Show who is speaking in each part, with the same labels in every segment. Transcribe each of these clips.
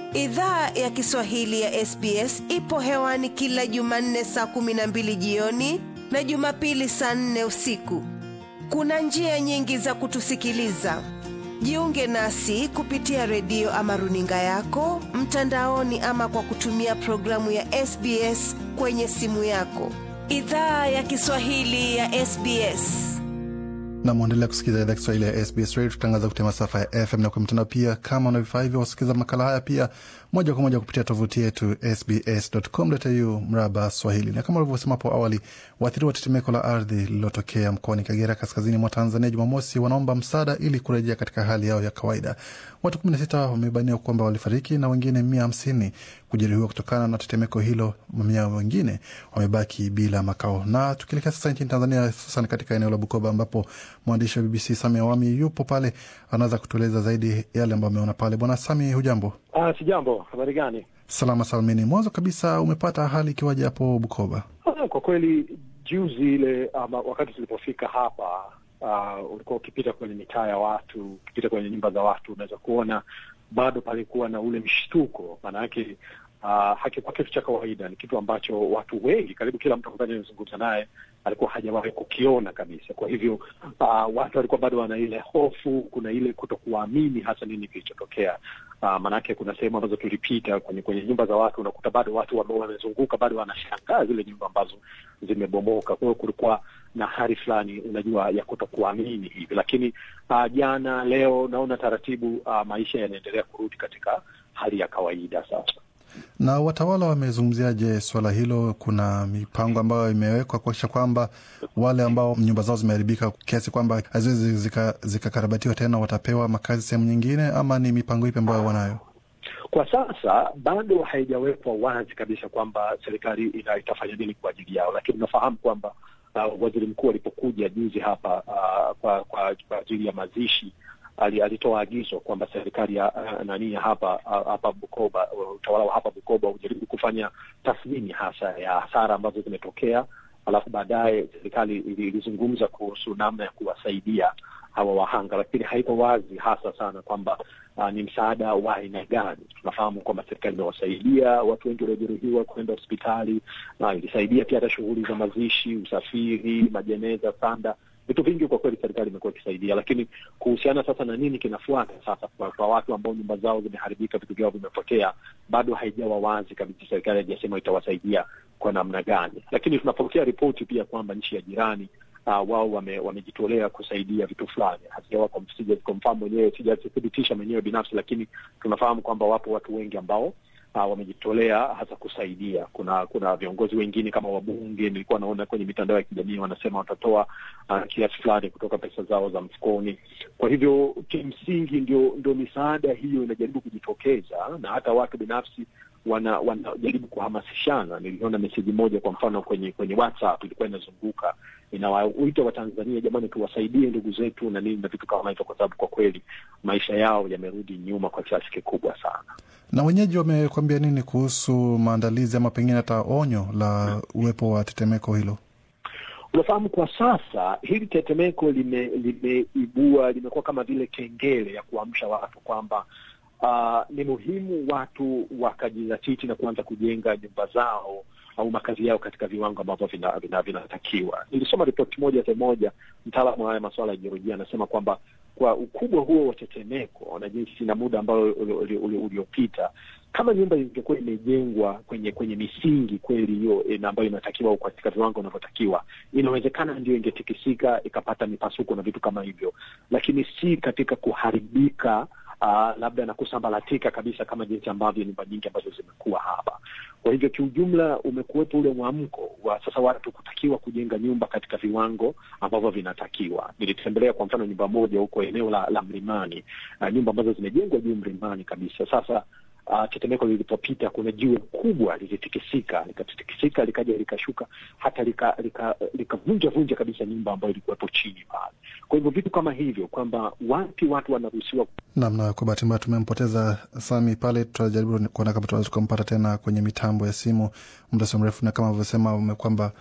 Speaker 1: Idhaa ya Kiswahili ya SBS ipo hewani kila Jumanne saa kumi na mbili jioni na Jumapili saa nne usiku. Kuna njia nyingi za kutusikiliza. Jiunge nasi kupitia redio ama runinga yako mtandaoni, ama kwa kutumia programu ya SBS kwenye simu yako. Idhaa ya Kiswahili ya SBS.
Speaker 2: na mwendelea kusikiliza idhaa Kiswahili ya SBS Radio, tutangaza kupitia masafa ya FM na kwa mtandao pia. Kama una vifaa hivyo, wasikiliza makala haya pia moja kwa moja kupitia tovuti yetu sbs.com.au mraba Swahili. Na kama ulivyosema hapo awali, waathiriwa wa tetemeko la ardhi lililotokea mkoani Kagera, kaskazini mwa Tanzania, Jumamosi wanaomba msaada ili kurejea katika hali yao ya kawaida. Watu 16 wamebainiwa kwamba walifariki na wengine mia hamsini kujeruhiwa kutokana na tetemeko hilo. Mamia wengine wamebaki bila makao. Na tukielekea sasa nchini Tanzania, hususan katika eneo la Bukoba ambapo mwandishi wa BBC Sami Awami yupo pale, anaweza kutueleza zaidi yale ambayo ameona pale. Bwana Sami, hujambo?
Speaker 3: Ah, si jambo. Habari gani?
Speaker 2: Salama salmini. Mwanzo kabisa, umepata hali ikiwaje hapo Bukoba?
Speaker 3: Ah, kwa kweli juzi ile ama wakati tulipofika hapa uh, ulikuwa ukipita kwenye mitaa ya watu, ukipita kwenye nyumba za watu, unaweza kuona bado palikuwa na ule mshtuko. Maana yake uh, hakikuwa kitu cha kawaida, ni kitu ambacho watu wengi, karibu kila mtu ambaye nimezungumza naye alikuwa hajawahi kukiona kabisa. Kwa hivyo uh, watu walikuwa bado wana ile hofu, kuna ile kutokuamini hasa nini kilichotokea. Uh, maanake kuna sehemu ambazo tulipita kwenye kwenye nyumba za watu, unakuta bado watu wame- wamezunguka, bado wanashangaa zile nyumba ambazo zimebomoka. Kwa hiyo kulikuwa na hali fulani, unajua, ya kutokuamini hivi, lakini uh, jana, leo naona taratibu uh, maisha yanaendelea kurudi katika hali ya kawaida sasa.
Speaker 2: Na watawala wamezungumziaje swala hilo? Kuna mipango ambayo imewekwa kuakisha kwamba wale ambao nyumba zao zimeharibika kiasi kwamba haziwezi zika- zikakarabatiwa tena watapewa makazi sehemu nyingine, ama ni mipango ipi ambayo wanayo?
Speaker 3: Kwa sasa bado haijawekwa wazi kabisa kwamba serikali ita, itafanya nini kwa ajili yao, lakini unafahamu kwamba uh, waziri mkuu alipokuja juzi hapa uh, kwa, kwa, kwa ajili ya mazishi ali, alitoa agizo kwamba serikali ya uh, nani ya hapa uh, hapa Bukoba, uh, utawala wa hapa Bukoba ujaribu kufanya tathmini hasa ya hasara ambazo zimetokea, alafu baadaye serikali ili- ilizungumza kuhusu namna ya kuwasaidia hawa wahanga, lakini haiko wazi hasa sana kwamba uh, ni msaada wa aina gani. Tunafahamu kwamba serikali imewasaidia watu wengi waliojeruhiwa kwenda hospitali na ilisaidia pia hata shughuli za mazishi, usafiri, majeneza, sanda, vitu vingi kwa kweli serikali imekuwa ikisaidia, lakini kuhusiana sasa na nini kinafuata sasa kwa, kwa watu ambao nyumba zao zimeharibika, vitu vyao vimepotea, bado haijawa wazi kabisa. Serikali haijasema itawasaidia kwa namna gani, lakini tunapokea ripoti pia kwamba nchi ya jirani uh, wao wame, wamejitolea kusaidia vitu fulani. Hatujawa confirm mwenyewe, sijathibitisha mwenyewe binafsi, lakini tunafahamu kwamba wapo watu wengi ambao uh, wamejitolea hasa kusaidia. Kuna kuna viongozi wengine kama wabunge, nilikuwa naona kwenye mitandao ya kijamii wanasema watatoa uh, kiasi fulani kutoka pesa zao za mfukoni. Kwa hivyo kimsingi ndio ndio misaada hiyo inajaribu kujitokeza, na hata watu binafsi wana wanajaribu kuhamasishana. Niliona meseji moja kwa mfano kwenye kwenye WhatsApp ilikuwa inazunguka inawaita Watanzania, jamani, tuwasaidie ndugu zetu na nini na vitu kama hivyo, kwa sababu kwa kweli maisha yao yamerudi nyuma kwa kiasi kikubwa sana.
Speaker 2: Na wenyeji wamekwambia nini kuhusu maandalizi ama pengine hata onyo la uwepo wa tetemeko hilo?
Speaker 3: Unafahamu, kwa sasa hili tetemeko lime- limeibua limekuwa kama vile kengele ya kuamsha watu kwamba uh, ni muhimu watu wakajizatiti na kuanza kujenga nyumba zao au makazi yao katika viwango ambavyo vinatakiwa vina, vina vinatakiwa. Nilisoma ripoti moja sehemu moja, mtaalamu wa haya masuala ya jiolojia anasema kwamba kwa ukubwa huo wa tetemeko na jinsi na muda ambao uliopita, kama nyumba ingekuwa imejengwa kwenye kwenye misingi kweli hiyo eh, na ambayo inatakiwa au katika viwango vinavyotakiwa, inawezekana ndio ingetikisika ikapata mipasuko na vitu kama hivyo, lakini si katika kuharibika uh, labda na kusambaratika kabisa kama jinsi ambavyo nyumba nyingi ambazo zimekuwa hapa. Kwa hivyo kiujumla, umekuwepo ule mwamko wa sasa watu kutakiwa kujenga nyumba katika viwango ambavyo vinatakiwa. Nilitembelea kwa mfano nyumba moja huko eneo la, la mlimani uh, nyumba ambazo zimejengwa juu mlimani kabisa. Sasa uh, tetemeko lilipopita, kuna jiwe kubwa lilitikisika, likatikisika likaja likashuka hata likavunja lika, lika vunja kabisa nyumba ambayo ilikuwepo chini pale. Kwa hivyo vitu kama hivyo kwamba wapi watu wanaruhusiwa
Speaker 2: Namna kwa bahati mbaya tumempoteza Sami pale, tutajaribu kuona kama tunaweza tukampata tena kwenye mitambo ya simu muda sio mrefu, na kama alivyosema kwamba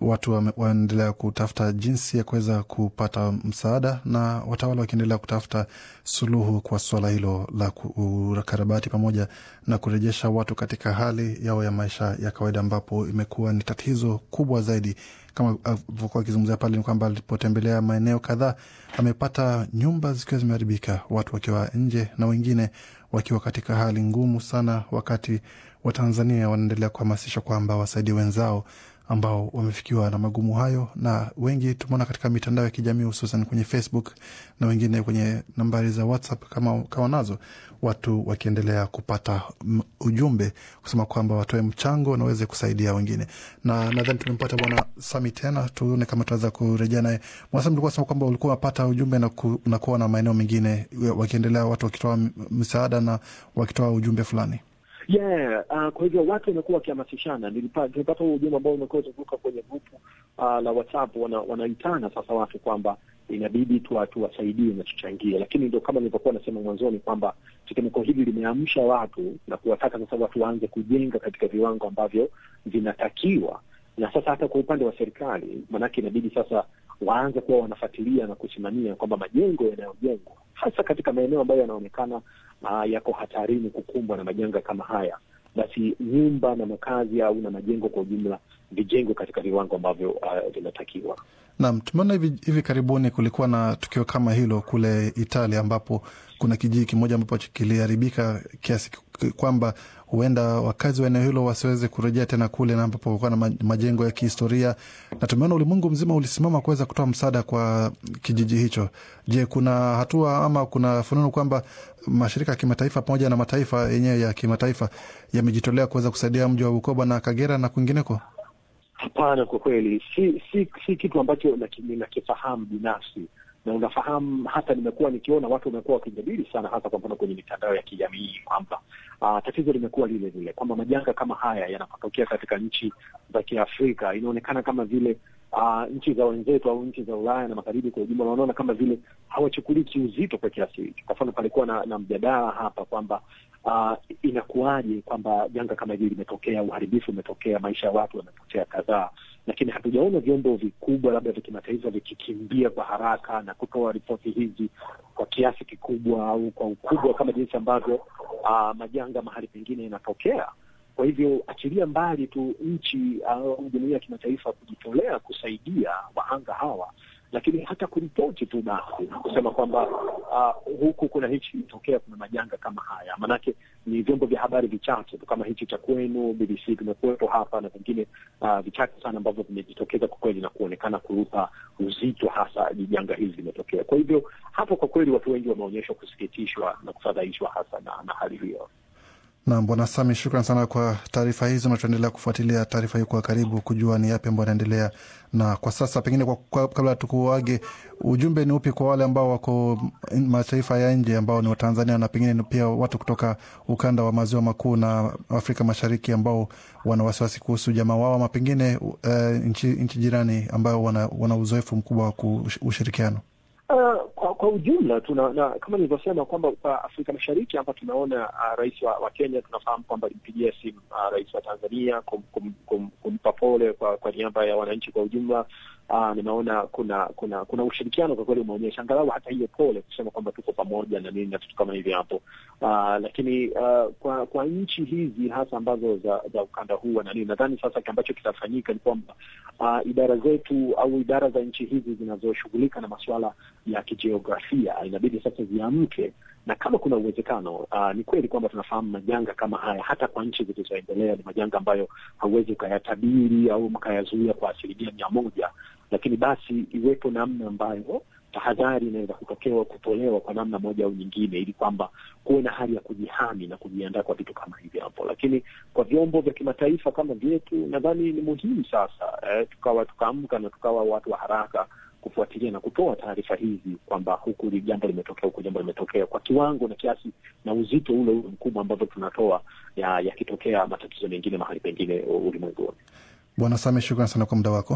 Speaker 2: watu waendelea kutafuta jinsi ya kuweza kupata msaada na watawala wakiendelea kutafuta suluhu kwa suala hilo la ukarabati pamoja na kurejesha watu katika hali yao ya maisha ya kawaida, ambapo imekuwa ni tatizo kubwa zaidi. Kama alivyokuwa akizungumzia pale, ni kwamba alipotembelea maeneo kadhaa amepata nyumba zikiwa zimeharibika, watu wakiwa nje na wengine wakiwa katika hali ngumu sana, wakati Watanzania wanaendelea kuhamasisha kwamba wasaidie wenzao ambao wamefikiwa na magumu hayo, na wengi tumeona katika mitandao ya kijamii hususan kwenye Facebook na wengine kwenye nambari za WhatsApp kama, kama nazo watu wakiendelea kupata ujumbe kusema kwamba watoe mchango na waweze kusaidia wengine, na nadhani tumempata Bwana Sami tena, tuone kama tunaweza kurejea naye. Bwana Sami, ulikuwa sema kwamba ulikuwa unapata ujumbe na, ku, na kuwa na maeneo mengine wakiendelea watu wakitoa msaada na wakitoa ujumbe fulani.
Speaker 3: Yeah, uh, kwa hivyo watu wamekuwa wakihamasishana. Nilipata huo ujumbe ambao umekuwa uzunguka kwenye grupu uh, la WhatsApp, wana, wanaitana sasa watu kwamba inabidi tuwasaidie na tuchangie, lakini ndio kama nilivyokuwa nasema mwanzoni kwamba tetemeko hili limeamsha watu na kuwataka sasa watu waanze kujenga katika viwango ambavyo vinatakiwa, na sasa hata kwa upande wa serikali, maanake inabidi sasa waanze kuwa wanafuatilia na kusimamia kwamba majengo yanayojengwa hasa katika maeneo ambayo yanaonekana uh, yako hatarini kukumbwa na majanga kama haya, basi nyumba na makazi au na majengo kwa ujumla vijengwe katika viwango ambavyo vinatakiwa. Uh,
Speaker 2: Naam, tumeona hivi, hivi karibuni kulikuwa na tukio kama hilo kule Italia ambapo kuna kijiji kimoja ambapo kiliharibika kiasi kwamba huenda wakazi wa eneo hilo wasiweze kurejea tena kule, na ambapo kulikuwa na majengo ya kihistoria, na tumeona ulimwengu mzima ulisimama kuweza kutoa msaada kwa kijiji hicho. Je, kuna hatua ama kuna fununu kwamba mashirika ya kimataifa pamoja na mataifa yenyewe ya kimataifa yamejitolea kuweza kusaidia mji wa Bukoba na Kagera na kwingineko?
Speaker 3: Hapana, kwa kweli si si si kitu ambacho ninakifahamu binafsi, na unafahamu, hata nimekuwa nikiona watu wamekuwa wakijadili sana, hasa kwa mfano kwenye mitandao ya kijamii kwamba uh, tatizo limekuwa lile lile, kwamba majanga kama haya yanapotokea katika nchi za Kiafrika inaonekana kama vile uh, nchi za wenzetu au nchi za Ulaya na magharibi kwa ujumla wanaona kama vile hawachukulii kiuzito kwa kiasi hicho. Kwa mfano, palikuwa na, na mjadala hapa kwamba uh, inakuwaje kwamba janga kama hili limetokea, uharibifu umetokea, maisha ya watu yamepotea kadhaa, lakini hatujaona vyombo vikubwa labda vya kimataifa vikikimbia kwa haraka na kutoa ripoti hizi kwa kiasi kikubwa au kwa ukubwa kama jinsi ambavyo uh, majanga mahali pengine yanatokea. Kwa hivyo achilia mbali tu nchi au uh, jumuiya ya kimataifa kujitolea kusaidia wahanga hawa, lakini hata kuripoti tu basi kusema kwamba uh, huku kuna hichi itokea, kuna majanga kama haya. Maanake ni vyombo vya habari vichache tu kama hichi cha kwenu BBC vimekuwepo hapa na vingine uh, vichache sana ambavyo vimejitokeza kwa kweli na kuonekana kuupa uzito hasa janga hili limetokea. Kwa hivyo hapo kwa kweli watu wengi wameonyeshwa kusikitishwa na kufadhaishwa hasa na, na hali hiyo.
Speaker 2: Nam Bwana Sami, shukran sana kwa taarifa hizo, na tutaendelea kufuatilia taarifa hii kwa karibu kujua ni yapi ambayo yanaendelea. Na kwa sasa pengine kwa, kwa, kabla tukuage, ujumbe ni upi kwa wale ambao wako mataifa ya nje ambao ni Watanzania na pengine pia watu kutoka ukanda wa maziwa makuu na Afrika Mashariki ambao wana wasiwasi kuhusu jamaa wao ama pengine uh, nchi, nchi jirani ambao wana, wana uzoefu mkubwa wa ushirikiano?
Speaker 3: Uh, kwa, kwa ujumla tuna na, kama nilivyosema kwamba kwa Afrika Mashariki hapa tunaona uh, rais wa, wa Kenya tunafahamu kwamba alimpigia simu uh, rais wa Tanzania kum, kum, kum, kumpa pole kwa, kwa niaba ya wananchi kwa ujumla. Uh, nimeona kuna kuna kuna ushirikiano kwa kweli umeonyesha angalau hata hiyo pole kusema kwamba tuko pamoja na nini na vitu kama hivi hapo. Uh, lakini uh, kwa kwa nchi hizi hasa ambazo za za ukanda huu na nini, nadhani sasa ambacho kitafanyika ni kwamba uh, idara zetu au idara za nchi hizi zinazoshughulika na masuala ya kijiografia inabidi sasa ziamke, na kama kuna uwezekano uh, ni kweli kwamba tunafahamu majanga kama haya hata kwa nchi zilizoendelea ni majanga ambayo hauwezi ukayatabiri au mkayazuia kwa asilimia mia moja, lakini basi iwepo namna ambayo tahadhari inaweza kutokewa kutolewa kwa namna moja au nyingine, ili kwamba kuwe na hali ya kujihami na kujiandaa kwa vitu kama hivi hapo. Lakini kwa vyombo vya kimataifa kama vyetu, nadhani ni muhimu sasa eh, tukawa tukaamka na tukawa watu wa haraka kufuatilia na kutoa taarifa hizi kwamba huku jambo limetokea, huku jambo limetokea, kwa kiwango na kiasi na uzito ule ule mkubwa ambavyo tunatoa yakitokea ya matatizo mengine mahali pengine ulimwenguni.
Speaker 2: Bwana Same, shukran sana kwa muda wako.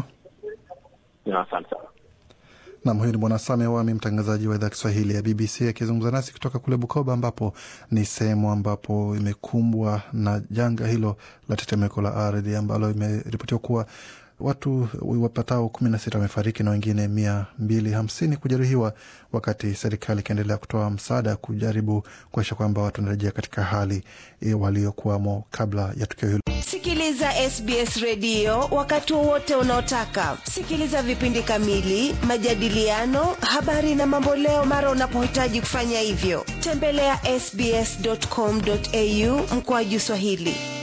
Speaker 3: Asante sana.
Speaker 2: Nam, huyu ni Bwana Same Wami, mtangazaji wa idhaa Kiswahili ya BBC akizungumza nasi kutoka kule Bukoba, ambapo ni sehemu ambapo imekumbwa na janga hilo la tetemeko la ardhi ambalo imeripotiwa kuwa watu wapatao kumi na sita wamefariki na wengine mia mbili hamsini kujeruhiwa, wakati serikali ikiendelea kutoa msaada kujaribu kuakisha kwamba watu wanarejea katika hali waliokuwamo kabla ya tukio hilo.
Speaker 1: Sikiliza SBS redio wakati wowote unaotaka. Sikiliza vipindi kamili, majadiliano, habari na mamboleo mara unapohitaji kufanya hivyo. Tembelea ya sbs.com.au mkoaju Swahili.